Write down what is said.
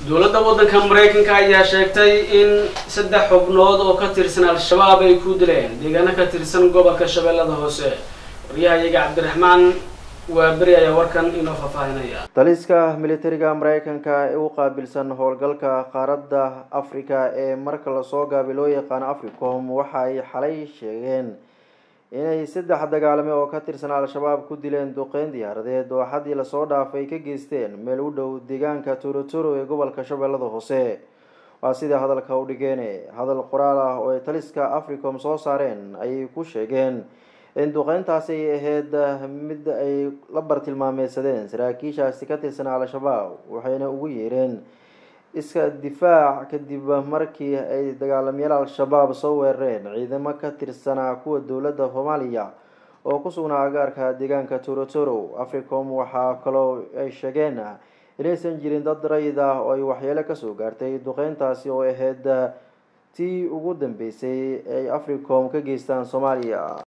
dowladda waddanka maraykanka ayaa sheegtay in saddex xubnood oo ka tirsan al-shabaab ay ku dileen deegaano ka tirsan gobolka shabeellada hoose waryahayaga cabdiraxmaan waa beri ayaa warkan inoo faahfaahinaya taliska militariga maraykanka ee u qaabilsan howlgalka qaaradda afrika ee marka lasoo gaabay loo yaqaano africom waxa ay xalay sheegeen inay saddex dagaalame oo ka tirsan al-shabaab ku dileen duqeyn diyaaradeed oo xaddii lasoo dhaafay ka geysteen meel u dhow deegaanka turoturo ee gobolka shabeellada hoose waa sida hadalka u dhigeen hadal qoraal ah oo ay taliska africom soo saareen ayay ku sheegeen in duqeyntaasi ay ahayd mid ay la bartilmaameysadeen saraakiishaasi ka tirsan al-shabaab waxayna ugu yeereen iska difaac kadib markii ay dagaalamayaal al-shabaab soo weerareen ciidamo ka tirsanaa kuwa dowladda soomaaliya oo ku sugnaa agaarka deegaanka torotoro africom waxaa kaloo ay sheegeen inaysan jirin dad rayid ah oo ay waxyeelo kasoo gaartay duqeyntaasi oo ahayd tii ugu dambeysay ay africom ka geystaan soomaaliya